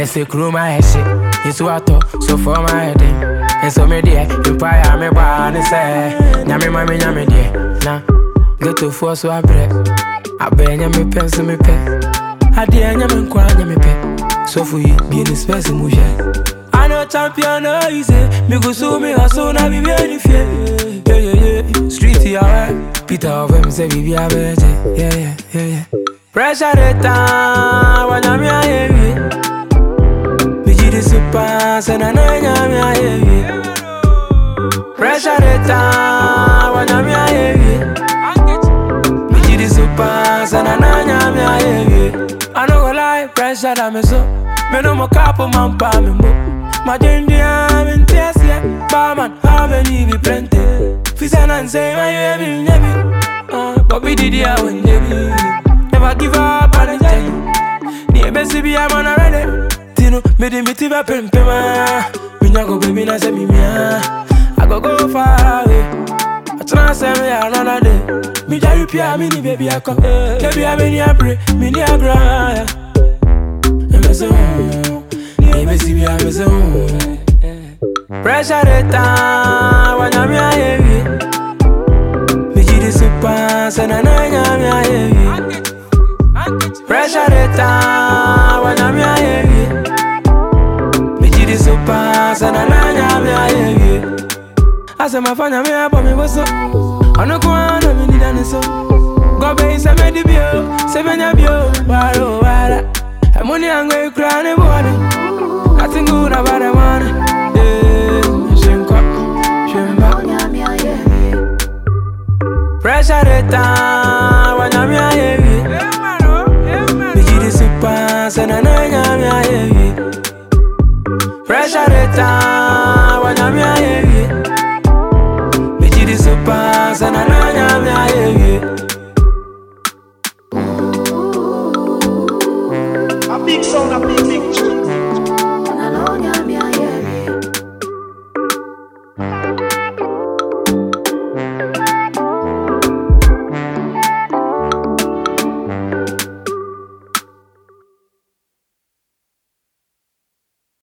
ne se kuro ma yɛ hye yesu atɔ so fɔ ma yɛ den nso me deɛ mpaeɛ a mebaa ne sɛ nyame ma me nyame deɛ na getofoɔ so abrɛ abɛɛ nyame pɛ nso mepɛ adeɛ nyame nkoa nyame pɛ sɔfo yi bie ne spɛs mu hwɛ I know champion no easy. Me go so me hustle na be very fear. Yeah yeah yeah. Street yeah. Peter of him say we be a better. Yeah yeah yeah yeah. Pressure the time when I'm here. Me ji the super say na na nyam here. Pressure the time when I'm here. Me ji the super say na na nyam here. I no go lie, pressure that me so. Me no more couple man pa me mo. My ginger, I'm in tears, yeah. Barman, how many be plenty? Fisa and say, my baby, never. Uh, but we did it when they be. Never give up on the time. The best be I'm on already. Tino, me de me tiva pem pema. Me na go baby na say me mia. I go go far away. I try say me another day. Me jari pia me ni baby I come. Baby I me ni abre, me ni agra. Me say, mm. Baby, see me, I'm so Pressure the time when I'm here. Me ji the super, so na na I'm here. Pressure the time when I'm here. Me ji the super, so na na I'm here. I say my fanya me up on me what's up. I no go on, me need an so. Go be say me di bio, say me nya bio, waro wara. Money I'm going to cry in the morning. Nothing good about the money. Yeah, shenko, shemba. Pressure the time when I'm here. Me ji the super, so na na I'm here. Pressure the time when I'm here. Me ji the super, so na na I'm here. A big sound, a big, big tune.